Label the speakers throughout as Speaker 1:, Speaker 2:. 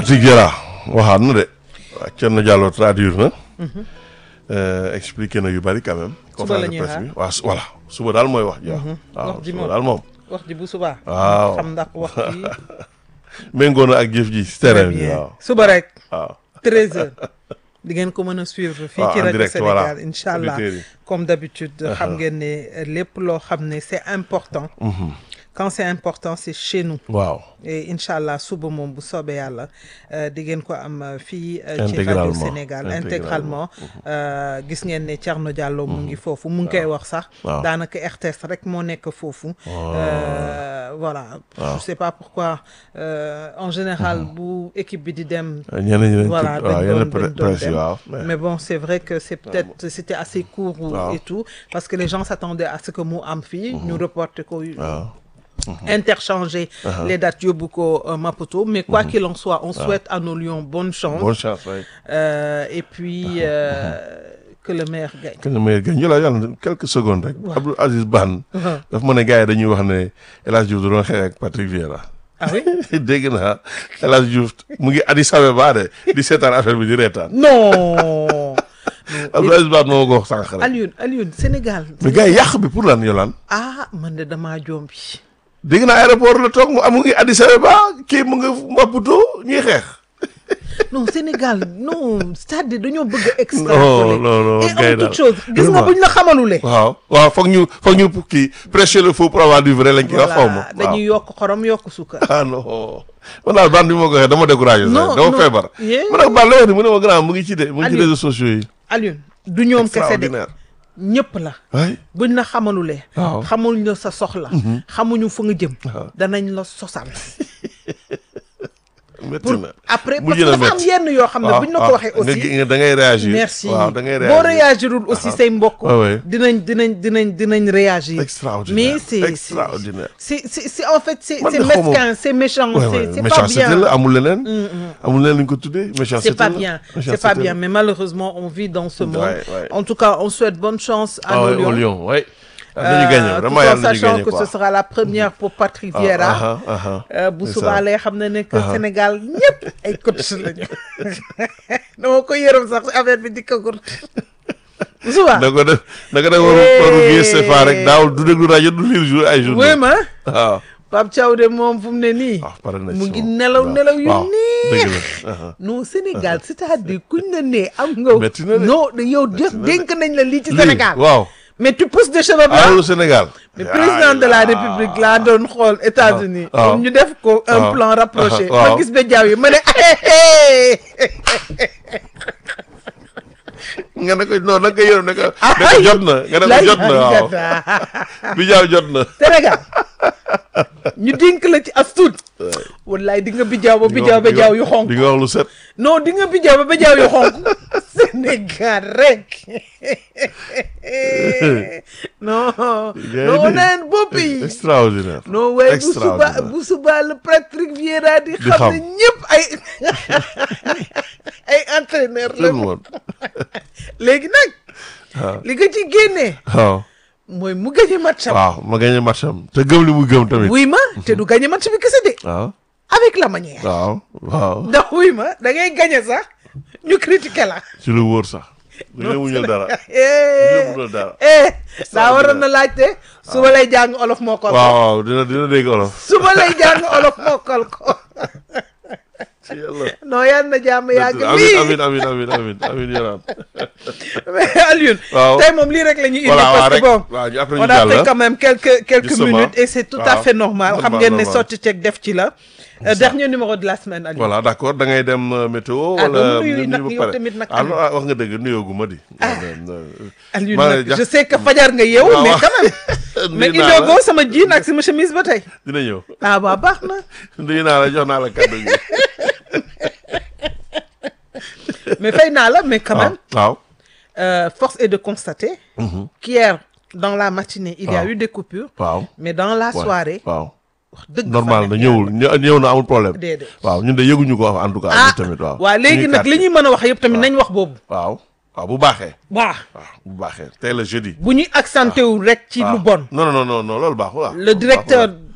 Speaker 1: Patrick Vieira waxaat na de waa Thierno Diallo traduire na. expliqué na yu bari quand même.
Speaker 2: Suba la
Speaker 1: conférence de
Speaker 2: ñuy
Speaker 1: presse
Speaker 2: xaar.
Speaker 1: bi waaw su- voilà suba daal mooy wax ji waaw. waaw
Speaker 2: Wax ji
Speaker 1: suba
Speaker 2: moom.
Speaker 1: daal moom.
Speaker 2: wax ji bu subaa.
Speaker 1: waaw
Speaker 2: xam ndax wax ji.
Speaker 1: méngoo na ak jëf ji si
Speaker 2: très
Speaker 1: terrain bi
Speaker 2: bien
Speaker 1: waaw
Speaker 2: suba rek.
Speaker 1: waaw.
Speaker 2: 13h di ngeen ko mën a suivre fii
Speaker 1: waaw,
Speaker 2: ci
Speaker 1: en
Speaker 2: rajo
Speaker 1: direct,
Speaker 2: Sénégal
Speaker 1: voilà.
Speaker 2: incha allah
Speaker 1: Auditeurs yi.
Speaker 2: comme d'habitude xam ngeen ne lépp loo xam ne c'est important. quand c'est important c'est chez nous.
Speaker 1: waaw
Speaker 2: et incha allah suba moom bu soobee yàlla euh, di ngeen ko am euh, fii euh, ci rajo
Speaker 1: Intégralement,
Speaker 2: Sénégal
Speaker 1: intégralement.
Speaker 2: intégralement euh, gis ngeen ne Thierno Diallo mu ngi foofu mu ngi koy wax sax
Speaker 1: waaw.
Speaker 2: daanaka RTS rek moo nekk foofu Euh, voilà je sais pas pourquoi euh, en général bu équipe bi di dem
Speaker 1: ñeneen ñi dañ
Speaker 2: voilà
Speaker 1: tudd waaw
Speaker 2: dañ
Speaker 1: yenn
Speaker 2: doon-
Speaker 1: pre-
Speaker 2: dañ doon
Speaker 1: presse yi
Speaker 2: dem.
Speaker 1: waaw. mais-
Speaker 2: mais bon c'est vrai que c'est peut-être c'était assez court ou-
Speaker 1: Waaw.
Speaker 2: et tout parce que les gens s'attendaient à ce que mu am fii ñu reporter ko
Speaker 1: waaw.
Speaker 2: interchanger les dates yóbbu ko euh, Maputo mais quoi qu'il en soit on souhaite à nos Lions bonne chance
Speaker 1: bonne chance waay.
Speaker 2: Euh, et puis euh, que le meilleur gagne
Speaker 1: que le meilleur gagne ñu la yàlla quelques secondes rek. Abdou Aziz Ban. dafa ma ne gars yi dañuy wax ne El Hadj Diouf da doon xeex ak Patrick Vieira.
Speaker 2: ah oui
Speaker 1: dégg naa El Hadj Diouf mu ngi Addis Abeba de di seetaan affaire bi di reetaan.
Speaker 2: non
Speaker 1: Abdou Aziz Ban moo ko wax sànq rek.
Speaker 2: Alioune Alioune Sénégal
Speaker 1: mais gars yi yàq bi pour lan yolaan
Speaker 2: ah man de damaa jombi
Speaker 1: dégg naa aéroport la toog mu am mu ngi Addis Abeba kii mu ngi Maputo ñuy xeex.
Speaker 2: non Sénégal non c'est-à-dire dañoo bëgg a extrapoler
Speaker 1: non, non,
Speaker 2: et
Speaker 1: gars yi
Speaker 2: en toute
Speaker 1: daal.
Speaker 2: chose gis nga
Speaker 1: Vraiment.
Speaker 2: buñ la xamalulee
Speaker 1: waaw waaw foog ñu foog ñu kii prêcher le faux pour avoir du vrai lañ koy wax xaw ma.
Speaker 2: voilà dañuy yokk xorom yokk suukar
Speaker 1: ah non man daal bande bi ma ko waxee dama découragé.
Speaker 2: Non,
Speaker 1: sax dama
Speaker 2: non.
Speaker 1: feebar.
Speaker 2: Yeah.
Speaker 1: ma ne ko Ba la wax ni mu ne ma grand mu ngi ci de mu ngi ci
Speaker 2: Aliou.
Speaker 1: réseaux sociaux yi.
Speaker 2: Alioune du ñoom kese de
Speaker 1: extraordinaire.
Speaker 2: ñëpp la
Speaker 1: waay
Speaker 2: buñ la xamalulee
Speaker 1: Waaw.
Speaker 2: xamuñ la sa soxla xamuñu fa nga jëm
Speaker 1: Waaw.
Speaker 2: danañ la sosal
Speaker 1: métti
Speaker 2: pour
Speaker 1: na.
Speaker 2: après parce
Speaker 1: mujj
Speaker 2: que
Speaker 1: na
Speaker 2: dafa am
Speaker 1: métti.
Speaker 2: yenn yoo xam ne buñ la ko waxee
Speaker 1: nga
Speaker 2: aussi
Speaker 1: gi- nga da ngay réagir.
Speaker 2: merci
Speaker 1: waaw da ngay
Speaker 2: boo
Speaker 1: réagir.
Speaker 2: réagirul aussi say mbokk
Speaker 1: Ouais, ouais.
Speaker 2: dinañ dinañ dinañ dinañ réagir
Speaker 1: extraordinaire
Speaker 2: mais c'est c'est-
Speaker 1: extraordinaire.
Speaker 2: c'est c'est c'est en fait c'est
Speaker 1: Man
Speaker 2: c'est
Speaker 1: de xaw ma-
Speaker 2: mesquin c'est méchant
Speaker 1: Ouais,
Speaker 2: c'est
Speaker 1: ouais,
Speaker 2: c'est pas
Speaker 1: méchanceté
Speaker 2: bien
Speaker 1: la amul leneen. amul leneen lu ñu ko tuddee
Speaker 2: c'est
Speaker 1: méchanceté
Speaker 2: pas
Speaker 1: la.
Speaker 2: bien c'est
Speaker 1: Méchanceté
Speaker 2: pas
Speaker 1: la.
Speaker 2: bien mais malheureusement on vit dans ce monde
Speaker 1: ouais.
Speaker 2: en tout cas on souhaite bonne chance à
Speaker 1: ah
Speaker 2: nos
Speaker 1: ouais,
Speaker 2: Lions
Speaker 1: au Lion ouais. dañu gagné
Speaker 2: Euh,
Speaker 1: vraiment
Speaker 2: tout en
Speaker 1: yàlla nañu
Speaker 2: sachant
Speaker 1: gagné
Speaker 2: que
Speaker 1: quoi.
Speaker 2: ce sera la première pour Patrick
Speaker 1: Ah,
Speaker 2: Vieira
Speaker 1: ah, ah, ah.
Speaker 2: Euh, bu
Speaker 1: C'est
Speaker 2: subaa
Speaker 1: ça.
Speaker 2: lay xam ne ne que
Speaker 1: Ah.
Speaker 2: Sénégal ñëpp ay coach lañu dama ko yërëm sax affaire bi dikkagul bu subaa
Speaker 1: da ko def da ko def waru waru gis CFA rek daawul du déglu rajo du lire jour ay journaux.
Speaker 2: wéy ma
Speaker 1: waaw.
Speaker 2: Pape Thiaw de moom fu mu ne nii
Speaker 1: waaw pare na
Speaker 2: mu
Speaker 1: ci
Speaker 2: ngi
Speaker 1: moom.
Speaker 2: nelaw
Speaker 1: waaw.
Speaker 2: nelaw yu
Speaker 1: waaw
Speaker 2: neex
Speaker 1: dëgg la. ah,
Speaker 2: non Sénégal c'est-à-dire kuñ la nee am nga
Speaker 1: Metti na de.
Speaker 2: non yow def
Speaker 1: na de.
Speaker 2: dénk nañ la lii ci
Speaker 1: Lii,
Speaker 2: Sénégal
Speaker 1: waaw.
Speaker 2: mais tu pousses des cheveux blancs
Speaker 1: alalu Sénégal.
Speaker 2: mais président de la République laa doon xool États-Unis
Speaker 1: waaw.
Speaker 2: comme ñu def ko un
Speaker 1: waaw.
Speaker 2: plan rapproché
Speaker 1: waaw.
Speaker 2: ma gis ba jaaw yi ma ne
Speaker 1: nga ne ko non da nga koy yërëm ne ko.
Speaker 2: Ah,
Speaker 1: ne ko jot na nga ne ko jot na waaw.
Speaker 2: waaw
Speaker 1: bi jaaw jot na.
Speaker 2: Sénégal ñu dénk la ci as tuut wallaay di nga bijaaw ba bijaaw ba
Speaker 1: Di nga-
Speaker 2: jaaw yu xonk
Speaker 1: di nga wax lu set.
Speaker 2: non di nga bijaaw ba bijaaw yu xonk Sénégal rek non
Speaker 1: Gars yi
Speaker 2: non
Speaker 1: de-
Speaker 2: neen bopp yi
Speaker 1: extraordinaire.
Speaker 2: non waaye bu suba
Speaker 1: Extraordinaire.
Speaker 2: bu suba le Patrick Vieira di
Speaker 1: Di
Speaker 2: xam ne
Speaker 1: xam.
Speaker 2: ñëpp ay ay entraîneur
Speaker 1: tout le
Speaker 2: la
Speaker 1: monde.
Speaker 2: léegi nag
Speaker 1: waaw.
Speaker 2: li nga ci génnee
Speaker 1: waaw.
Speaker 2: mooy mu gañe match am
Speaker 1: waaw ma gagné match am te gëm li mu gëm tamit.
Speaker 2: wuy ma te du gañe match bi kese de
Speaker 1: waaw.
Speaker 2: avec la manière
Speaker 1: waaw. waaw.
Speaker 2: ndax wuy ma da ngay gañe sax ñu critiquer la
Speaker 1: ci lu wóor sax. du ñu muñal dara. du ñu
Speaker 2: eh
Speaker 1: muñal dara.
Speaker 2: eh daa waroon na laajte suba lay jàng olof mokkal ko
Speaker 1: waaw waaw dina dina dégg olof.
Speaker 2: suba lay jàng olof mokkal ko
Speaker 1: ci yàlla.
Speaker 2: non yal na jàmm yàgg
Speaker 1: amin
Speaker 2: lii
Speaker 1: amin amin amin amin amin yoraan.
Speaker 2: mais Alioune
Speaker 1: Waaw.
Speaker 2: tey moom lii rek la ñu indi
Speaker 1: voilà waaw
Speaker 2: parce que
Speaker 1: rek
Speaker 2: bon
Speaker 1: waaw ñu après
Speaker 2: on
Speaker 1: ñu
Speaker 2: a fait
Speaker 1: jàll.
Speaker 2: quand même quelques quelques
Speaker 1: Justement.
Speaker 2: minutes et c'est tout à
Speaker 1: Waaw.
Speaker 2: fait normal xam
Speaker 1: Normal,
Speaker 2: ngeen ne
Speaker 1: normal.
Speaker 2: sotti ceeg def ci la Euh, dernier numéro de la semaine Alioune
Speaker 1: voilà d'accord da ngay dem euh, météo.
Speaker 2: Ah,
Speaker 1: wala
Speaker 2: doo nuyu
Speaker 1: ñu
Speaker 2: nag
Speaker 1: ba
Speaker 2: yow
Speaker 1: pare.
Speaker 2: tamit nag,
Speaker 1: ah non ah, wax nga dëgg nuyoo gu ma di.
Speaker 2: Alioune
Speaker 1: maa
Speaker 2: nag
Speaker 1: ngi jax-
Speaker 2: je sais que fajar nga yeewu
Speaker 1: waaw,
Speaker 2: mais
Speaker 1: waaw.
Speaker 2: quand même mais
Speaker 1: nuyu naa la
Speaker 2: indogoo sama jean ak sama chemise ba tey
Speaker 1: dina ñëw.
Speaker 2: ah waa baax na
Speaker 1: nuyu naa la jox naa la kàddu gi.
Speaker 2: mais fay naa la mais quand même
Speaker 1: waaw.
Speaker 2: euh, force est de constater qu'hier dans la matinée il y a
Speaker 1: waaw.
Speaker 2: eu des coupures
Speaker 1: waaw.
Speaker 2: mais dans la
Speaker 1: Ouais.
Speaker 2: soirée
Speaker 1: waaw.
Speaker 2: wax dëgg
Speaker 1: normal
Speaker 2: fa
Speaker 1: na
Speaker 2: neex
Speaker 1: ñëwul ñë- ñëw na amul problème.
Speaker 2: Déedéet.
Speaker 1: waaw ñun de yëguñu ko en tout cas.
Speaker 2: ah
Speaker 1: ñun tamit waaw.
Speaker 2: waaw léegi
Speaker 1: Suñuy
Speaker 2: nag li
Speaker 1: quartier.
Speaker 2: ñuy mën a wax yëpp tamit nañ wax boobu
Speaker 1: waaw waaw bu baaxee.
Speaker 2: waaw
Speaker 1: waaw bu baaxee tey la jeudi.
Speaker 2: bu ñuy accenté wu rek ci lu
Speaker 1: waaw.
Speaker 2: bon
Speaker 1: non non non non loolu baaxul waaw.
Speaker 2: le directeur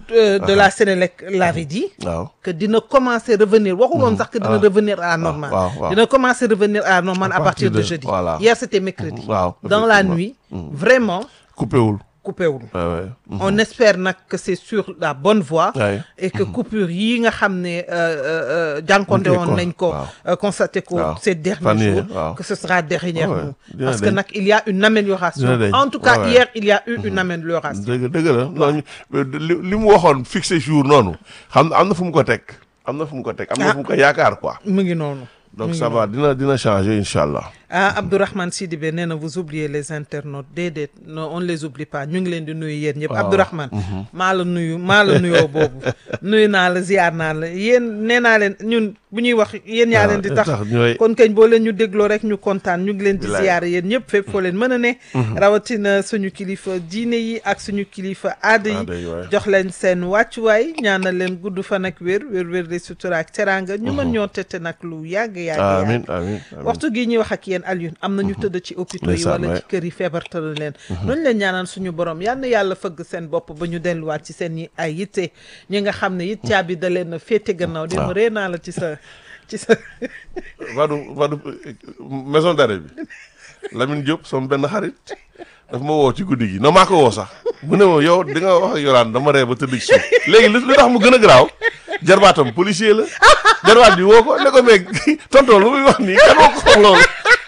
Speaker 2: euh, de la Sénélec l'avait dit
Speaker 1: waaw
Speaker 2: que dina commencer revenir waxul woon sax que dina
Speaker 1: Ah.
Speaker 2: revenir à la normale
Speaker 1: waaw, waaw.
Speaker 2: dina commencer revenir à la normale à, partir de, jeudi
Speaker 1: voilà.
Speaker 2: hier c'était mercredi
Speaker 1: waaw
Speaker 2: dans la
Speaker 1: effectivement.
Speaker 2: nuit vraiment
Speaker 1: coupé wul
Speaker 2: coupé wul
Speaker 1: ouais, ouais. Mhm.
Speaker 2: on espère nag que c'est sur la bonne voie
Speaker 1: Ouais.
Speaker 2: et que coupure yi nga xam ne euh, euh, jànkonte
Speaker 1: Ñu koy
Speaker 2: woon
Speaker 1: con-
Speaker 2: nañ ko
Speaker 1: waaw.
Speaker 2: euh, constaté ko
Speaker 1: Waaw.
Speaker 2: ces derniers
Speaker 1: Fan yii,
Speaker 2: jours
Speaker 1: waaw.
Speaker 2: que ce sera dernièrement
Speaker 1: Ouais, dina
Speaker 2: parce que
Speaker 1: dañ.
Speaker 2: nag il y a une amélioration
Speaker 1: Dina dañ.
Speaker 2: en tout cas
Speaker 1: Ouais, ouais.
Speaker 2: hier il y a eu une amélioration
Speaker 1: dëgg dëgg la non ñu- li li mu waxoon fixé jour noonu xam am na fu mu ko teg am na fu mu ko teg am na
Speaker 2: Ah.
Speaker 1: fu mu ko yaakaar quoi
Speaker 2: mu ngi noonu
Speaker 1: donc ça va dina dina changer incha allah
Speaker 2: ah Abdourahmane Sidibé nee na vous oubliez les internautes déedéet non on ne les oublie pas ñu ngi leen di nuyu yéen ñëpp
Speaker 1: waaw.
Speaker 2: Abdourahmane maa la nuyu maa la nuyoo boobu nuyu naa la ziar naa la yéen nee naa leen ñun bu ñuy wax yéen yaa leen di tax
Speaker 1: ñooy
Speaker 2: kon kañ boo leen ñu dégloo rek ñu kontaan ñu ngi leen di
Speaker 1: Bilaay.
Speaker 2: ziar yéen ñëpp fépp foo leen mën a ne rawatina suñu kilifa diine yi ak suñu kilifa aada yi
Speaker 1: Aada yi, waay.
Speaker 2: jox leen seen wàccuwaay ñaanal leen gudd fan ak wér wér wér di sutura ak teraanga ñu mën ñoo tete nag lu yàgg yàgg yàgg
Speaker 1: amin amin amin
Speaker 2: waxtu gi ñuy wax ak yéen Alioune am na ñu tëdd ci hôpitaux yi
Speaker 1: Ndeysaan,
Speaker 2: wala
Speaker 1: waay.
Speaker 2: ci kër yi feebartalu leen noonu leen ñaanal suñu borom yal na yàlla fëgg seen bopp ba ñu delluwaat ci seen yi ay yitte ñi nga xam ne it caabi da leen a féete gannaaw dem
Speaker 1: waaw.
Speaker 2: ree naa la ci sa ci sa
Speaker 1: Vadu Vadu maison d'arrêt bi Lamine Diop sama benn xarit daf ma woo ci guddi gi non maa ko woo sax mu ne ma yow di nga wax ak Yoraan dama ree ba tëdd ci suuf léegi li li tax mu gën a garaaw jarbaatam policier la jarbaat bi woo ko ne ko mais tonton lu muy wax nii kan moo ko xam loolu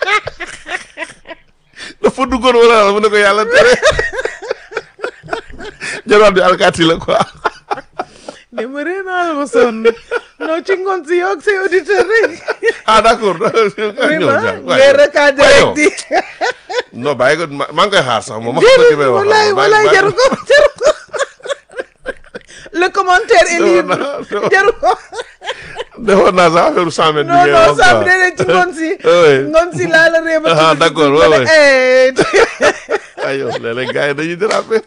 Speaker 1: dafa duggoon wala la mu ne ko yàlla tere jarbaat bi alkaati la quoi
Speaker 2: dem ree naa la ma sonn non ci ngoon si yow ak say auditeur rek
Speaker 1: ah d'accord
Speaker 2: vraiment ngay recadré rek di
Speaker 1: non bàyyi ko ma maa ngi koy xaar sax moom ma xam ko ci may wax
Speaker 2: wallaay wallaay jaru ko jaru ko le commentaire est libre
Speaker 1: non.
Speaker 2: jaru ko
Speaker 1: defoon naa sax affaire cent mètres bi
Speaker 2: non
Speaker 1: ngay
Speaker 2: non
Speaker 1: wax
Speaker 2: saa
Speaker 1: quoi.
Speaker 2: bi nee ci ngoon si
Speaker 1: oui.
Speaker 2: ngoon si laa la ree ba
Speaker 1: Ah,
Speaker 2: tudd
Speaker 1: d'accord,
Speaker 2: tudd
Speaker 1: ouais,
Speaker 2: ma
Speaker 1: ouais.
Speaker 2: ne, eh,
Speaker 1: ay yow léeg-léeg gars yi dañuy déraper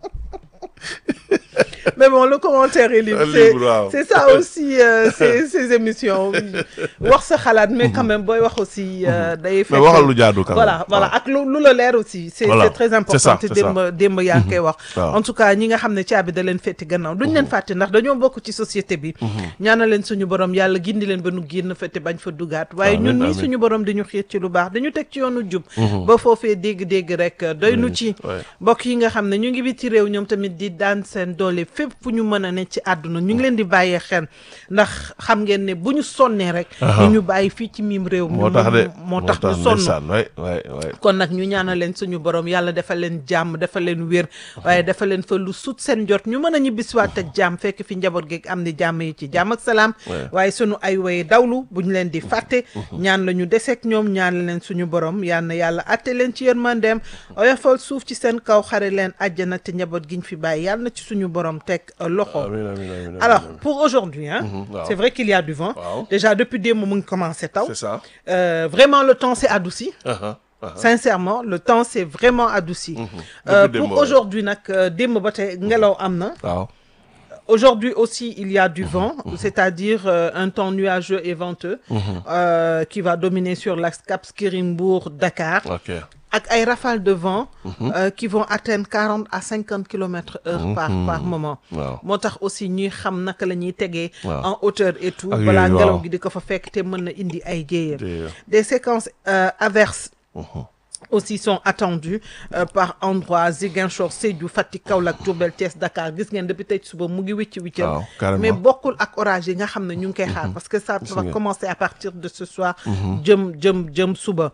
Speaker 2: mais bon le commentaire est libre
Speaker 1: Libre,
Speaker 2: c'est
Speaker 1: waaw.
Speaker 2: c'est ça aussi euh, ces ces émissions wax sa xalaat mais quand même booy wax aussi euh, day
Speaker 1: mais
Speaker 2: fekk
Speaker 1: waxal lu jaadu quand
Speaker 2: voilà
Speaker 1: même.
Speaker 2: voilà
Speaker 1: waaw.
Speaker 2: ak lu lu la leer aussi c'est
Speaker 1: Voilà.
Speaker 2: c'est très important
Speaker 1: C'est ça,
Speaker 2: te
Speaker 1: c'est ça.
Speaker 2: démb démb yaa ngi koy wax
Speaker 1: waaw.
Speaker 2: en tout cas ñi nga xam ne caabi da leen fetti gannaaw duñ leen fàtte ndax dañoo bokk ci société bi ñaanal leen suñu borom yàlla gindi leen ba nu génn fette bañ fa dugaat waaye
Speaker 1: Amiin,
Speaker 2: ñun ñii
Speaker 1: amiin.
Speaker 2: suñu borom dañu xiir ci lu baax dañu teg ci yoonu jub ba foofee dégg-dégg rek doy nu ci
Speaker 1: ouais.
Speaker 2: mbokk yi nga xam ne ñu ngi biti réew ñoom tamit di daan seen doole fépp fu ñu mën a ne ci àdduna ñu ngi leen di bàyyee xel ndax xam ngeen ne bu ñu sonnee rek
Speaker 1: Aha.
Speaker 2: ñu ñu bàyyi fii ci miim réew mi
Speaker 1: moo tax de
Speaker 2: moo tax ñu sonn
Speaker 1: ndeysaan waay waay waay
Speaker 2: kon nag ñu ñaanal leen suñu borom yàlla defal leen jàmm defal leen wér waaye defal leen fa lu sut seen jot ñu mën a ñibbisiwaat ak jàmm fekk fi njaboot geeg am ni jàmm yi ci jàmm ak salaam
Speaker 1: Ouais.
Speaker 2: waaye suñu ay way dawlu bu ñu leen di fàtte ñaan la ñu deseeg ñoom ñaan leen suñu borom yal na yàlla atte leen ci yërmandeem oyofal suuf ci seen kaw xare leen àjjana te njaboot giñ fi bàyyi yàlla na ci suñu borom teg euh, loxo
Speaker 1: amiin amiin amiin amiin
Speaker 2: alors
Speaker 1: amiin.
Speaker 2: pour aujourd'hui hein
Speaker 1: waaw.
Speaker 2: c'est vrai qu'il y a du vent
Speaker 1: Waaw.
Speaker 2: déjà depuis démb mu ngi commencé taw
Speaker 1: c'est ça
Speaker 2: Euh, vraiment le temps s'est adouci
Speaker 1: aha aha
Speaker 2: sincèrement le temps s'est vraiment adouci Euh,
Speaker 1: Depuis
Speaker 2: pour
Speaker 1: démb, ouais.
Speaker 2: aujourd'hui nag euh, démb ba tey ngelaw am na
Speaker 1: waaw
Speaker 2: aujourd'hui aussi il y a du vent c'est-à-dire euh, un temps nuageux et venteux euh, qui va dominer sur l'axe Cap Skirring-Bourg Dakar
Speaker 1: ok
Speaker 2: ak ay rafales de vent euh, qui vont atteindre quarante à cinquante kilomètres heure par par moment
Speaker 1: waaw
Speaker 2: moo tax aussi ñuy xam naka la ñuy tegee
Speaker 1: Waaw.
Speaker 2: en hauteur et tout
Speaker 1: Ak
Speaker 2: balaa
Speaker 1: yooyu,
Speaker 2: ngelaw
Speaker 1: waaw.
Speaker 2: gi di ko fa fekk te mën na indi ay jéyee
Speaker 1: Jéyee.
Speaker 2: des séquences euh, averses aussi sont attendues euh, par endroits Ziguinchor Sédhiou Fatick Kaolack Diourbel Thiès Dakar gis ngeen depuis tey suba mu ngi wicci wiccal
Speaker 1: waaw carrément
Speaker 2: mais bokkul ak orage yi nga xam ne ñu ngi koy xaar parce que ça va
Speaker 1: nga.
Speaker 2: commencer à partir de ce soir jëm jëm jëm suba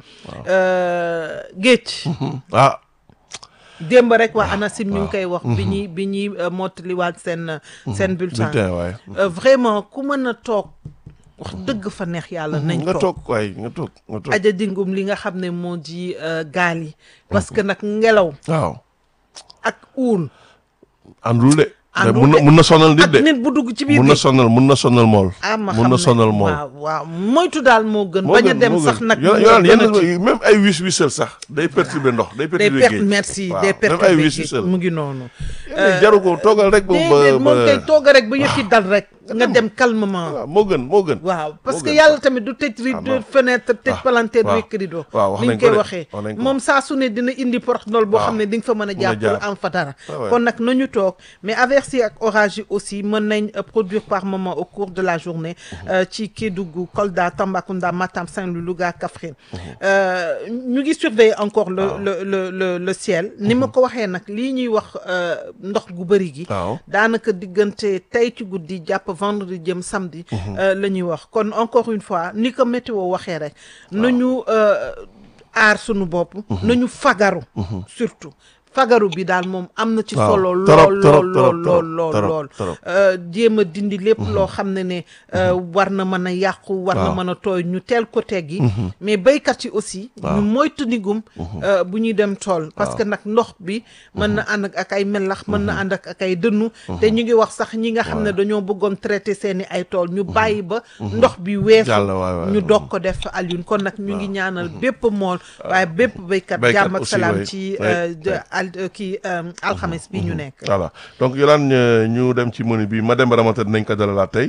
Speaker 2: Euh, géej
Speaker 1: ah
Speaker 2: démb rek waa ANACIM ñu ngi koy wax bi ñuy bi ñuy euh, mottaliwaat seen seen bulletin
Speaker 1: bulletin waay
Speaker 2: Euh, vraiment ku mën a toog wax dëgg fa neex yàlla nañ
Speaker 1: nga
Speaker 2: toog
Speaker 1: toog waay nga toog nga toog
Speaker 2: aja dingum li nga xam ne moo di euh, gaal yi parce que nag ngelaw
Speaker 1: waaw
Speaker 2: ak uul
Speaker 1: àndul de
Speaker 2: Àndul
Speaker 1: mun na
Speaker 2: de.
Speaker 1: mun na sonal nit
Speaker 2: ak
Speaker 1: de
Speaker 2: nit bu dugg ci biir
Speaker 1: mun na
Speaker 2: géej
Speaker 1: sonal mun na sonal mool
Speaker 2: ah ma
Speaker 1: mun
Speaker 2: xam
Speaker 1: na
Speaker 2: ne
Speaker 1: sonal mool
Speaker 2: waaw waaw moytu daal moo gën
Speaker 1: moo
Speaker 2: bañ a
Speaker 1: gën,
Speaker 2: dem
Speaker 1: moo
Speaker 2: sax
Speaker 1: gën.
Speaker 2: nag
Speaker 1: Yo-
Speaker 2: moo
Speaker 1: yolaan
Speaker 2: gën a
Speaker 1: yenn
Speaker 2: ci.
Speaker 1: même ay wis wisal sax day perturber ndox day
Speaker 2: des
Speaker 1: perturber
Speaker 2: pertes
Speaker 1: géej
Speaker 2: merci
Speaker 1: waaw
Speaker 2: des
Speaker 1: même
Speaker 2: pertes
Speaker 1: ay
Speaker 2: de
Speaker 1: wis
Speaker 2: géej
Speaker 1: wisal
Speaker 2: mu ngi noonu
Speaker 1: Yenn yi jaru ko toogal rek ba
Speaker 2: déedéet moom
Speaker 1: ba
Speaker 2: kay tooga rek ba yëf yi dal rek nga dem calmement
Speaker 1: waaw moo gën moo gën
Speaker 2: waaw parce
Speaker 1: moo
Speaker 2: que
Speaker 1: gën
Speaker 2: yàlla
Speaker 1: sax.
Speaker 2: tamit du tëj
Speaker 1: Ah,
Speaker 2: rideau
Speaker 1: non.
Speaker 2: fenêtre tëj
Speaker 1: Ah,
Speaker 2: palanteer
Speaker 1: waaw.
Speaker 2: wekk rideau
Speaker 1: waaw, wax
Speaker 2: ni
Speaker 1: nañ
Speaker 2: ñu
Speaker 1: ko
Speaker 2: koy
Speaker 1: de,
Speaker 2: waxee
Speaker 1: wax nañ ko.
Speaker 2: moom saa su ne dina indi porte-nol boo
Speaker 1: waaw.
Speaker 2: xam ne di nga fa mën a
Speaker 1: Mën a
Speaker 2: jaar
Speaker 1: jaar.
Speaker 2: pour am fa dara
Speaker 1: Ah ouais.
Speaker 2: kon nag nañu toog mais averse yi ak orage yi aussi mën nañ euh, produire par moment au cours de la journée euh, ci Kédougou Kolda Tambacounda Matam Saint-Louis Louga Kaffrine Euh, ñu ngi surveiller encore le
Speaker 1: Waaw.
Speaker 2: le le le le ciel ni ma ko waxee nag lii ñuy wax euh, ndox gu bëri gi
Speaker 1: waaw
Speaker 2: daanaka diggante tey ci guddi jàpp vendredi jëm samedi euh, la ñuy wax kon encore une fois ni ko météo waxee rek nañu euh, aar sunu bopp nañu fagaru surtout fagaru bi daal moom am na ci
Speaker 1: Waaw,
Speaker 2: solo
Speaker 1: torop,
Speaker 2: lool
Speaker 1: torop,
Speaker 2: lool
Speaker 1: torop,
Speaker 2: lool lool lool
Speaker 1: torop,
Speaker 2: lool
Speaker 1: torop.
Speaker 2: Euh, jéem a dindi lépp loo xam ne ne euh, war na mën a yàqu war na
Speaker 1: Waaw.
Speaker 2: mën a tooy ñu teel ko teggi mais béykat yi aussi ñu moytu ndigum euh, bu ñuy dem tool parce que nag ndox bi mën na ànd ak ak ay melax mën na ànd ak ak ay dënnu te ñu ngi wax sax ñi nga xam ne dañoo bëggoon traité seeni ay tool ñu bàyyi ba ndox bi weesu
Speaker 1: Jàll, waay, waay.
Speaker 2: ñu doog ko def Alioune kon nag ñu ngi ñaanal bépp mool waaye bépp béykat
Speaker 1: Béykat
Speaker 2: jàmm ak
Speaker 1: aussi,
Speaker 2: salaam
Speaker 1: waay.
Speaker 2: ci
Speaker 1: Waay,
Speaker 2: euh, de al euh, kii euh, alxames bi ñu nekk
Speaker 1: voilà donc Yolande euh, ñu dem ci menu bi Mademba Ramata dinañ ko dalalaat tey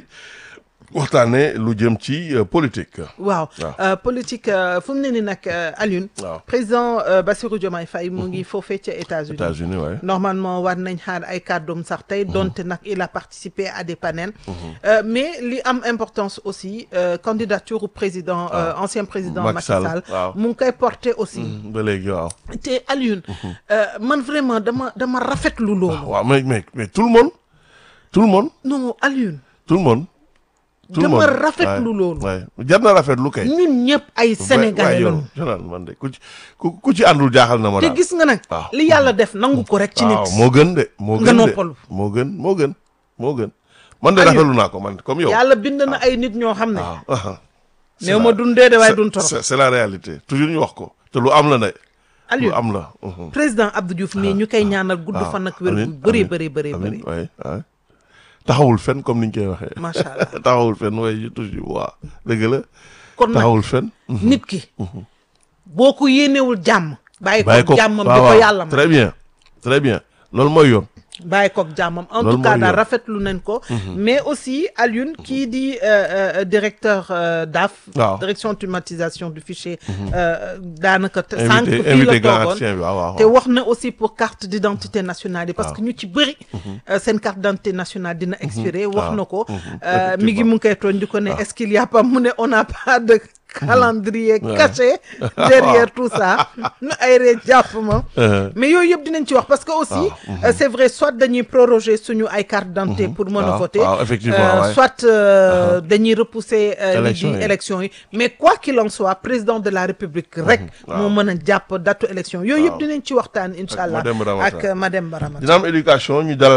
Speaker 1: waxtaanee lu jëm ci euh, politique.
Speaker 2: waaw
Speaker 1: waaw.
Speaker 2: euh, politique euh, fu mu ne ni nag euh, Alioune
Speaker 1: waaw
Speaker 2: président euh, Bassirou Diomaye Faye mu ngi foofee ca États-Unis
Speaker 1: États-Unis waaye.
Speaker 2: normalement war nañ xaar ay kàddoom sax tey donte nag il a participé à des panels Euh, mais li am importance aussi euh, candidature au président euh, ancien président
Speaker 1: Macky
Speaker 2: Macky
Speaker 1: Sall,
Speaker 2: Sall
Speaker 1: waaw.
Speaker 2: mu ngi koy porter aussi
Speaker 1: ba léegi waaw.
Speaker 2: te Alioune euh, man vraiment dama dama rafetlu loolu
Speaker 1: waaw mais mais mais tout le monde tout le monde
Speaker 2: non Alioune
Speaker 1: tout le monde. tout le
Speaker 2: dama
Speaker 1: monde
Speaker 2: rafetlu
Speaker 1: waay,
Speaker 2: loolu
Speaker 1: waay jar na rafetlu kay.
Speaker 2: ñun ñëpp ay sénégalais
Speaker 1: yow
Speaker 2: lañu
Speaker 1: Jonal man de ku ci ku ku ci àndul jaaxal na ma
Speaker 2: te
Speaker 1: daal.
Speaker 2: gis nga nag
Speaker 1: waaw.
Speaker 2: li yàlla def nangu ko rek ci nit
Speaker 1: waaw moo gën de. moo
Speaker 2: Nga
Speaker 1: gën de
Speaker 2: noppalu.
Speaker 1: moo gën moo gën moo gën. man de
Speaker 2: Aliou.
Speaker 1: rafetlu naa ko man comme yow.
Speaker 2: yàlla bind na ay nit ñoo xam ne
Speaker 1: waaw. aha. C'est
Speaker 2: néew
Speaker 1: la-
Speaker 2: ma dundee de waaye dun
Speaker 1: c'est-
Speaker 2: toro
Speaker 1: c'est c'est la réalité toujours ñu wax ko te lu am la ne. lu
Speaker 2: Aliou
Speaker 1: am la. mhm.
Speaker 2: président Abdou Diouf mii ñu koy ñaanal gudd
Speaker 1: waaw.
Speaker 2: fan ak wér
Speaker 1: Amiin,
Speaker 2: gu bëri
Speaker 1: amiin,
Speaker 2: bëri bëri bëri
Speaker 1: amiin waay waay taxawul fenn comme niñ koy waxee.
Speaker 2: macha allah
Speaker 1: taxawul fenn waaye toujours waaw dëgg la.
Speaker 2: kon nag
Speaker 1: taxawul fenn.
Speaker 2: nit ki boo ko yéenewul jàmm bàyyi
Speaker 1: bàyyi
Speaker 2: koog
Speaker 1: ko
Speaker 2: jàmmam bi
Speaker 1: waaw
Speaker 2: ko
Speaker 1: waaw.
Speaker 2: yàlla ma
Speaker 1: très bien très bien loolu mooy yoon.
Speaker 2: bàyyi koog jàmmam en
Speaker 1: Loolu
Speaker 2: tout cas
Speaker 1: mooy
Speaker 2: daal
Speaker 1: yoon.
Speaker 2: rafetlu nañ ko mais aussi Alioune kii di euh, euh, directeur euh, DAF
Speaker 1: Waaw.
Speaker 2: direction automatisation du fichier euh, daanaka te- sànq
Speaker 1: invité
Speaker 2: fii
Speaker 1: invité
Speaker 2: la
Speaker 1: grand
Speaker 2: toogoon
Speaker 1: ancien bi waaw waaw.
Speaker 2: te wax na aussi pour carte d'identité nationale yi parce
Speaker 1: waaw.
Speaker 2: que ñu ci bëri euh, seen carte d'identité nationale dina expiré wax
Speaker 1: waaw.
Speaker 2: na ko
Speaker 1: Mhm.
Speaker 2: euh, mi ngi
Speaker 1: Effectivement.
Speaker 2: mu ngi koy tooñ di ko ne est-ce qu'il y a pas mu ne on n'a pas de calendrier
Speaker 1: Ouais.
Speaker 2: caché derrière tout ça nu ay ree jàpp ma
Speaker 1: Euh,
Speaker 2: mais yooyu yëpp dinañ ci wax parce que aussi
Speaker 1: waaw.
Speaker 2: euh, c'est vrai soit dañuy proroger suñu ay carte d'identité pour mën a
Speaker 1: waaw,
Speaker 2: voter
Speaker 1: waaw, effectivement,
Speaker 2: euh,
Speaker 1: ouais.
Speaker 2: soit euh, dañuy repousser euh, li
Speaker 1: Élection
Speaker 2: di
Speaker 1: yi.
Speaker 2: élection yi mais quoi qu'il en soit président de la république rek moo mën a jàpp datu élection yooyu yëpp
Speaker 1: Waaw.
Speaker 2: dinañ ci waxtaan incha allah
Speaker 1: Mademba Ramata.
Speaker 2: ak Mademba Ramata
Speaker 1: dina am éducation ñu dalal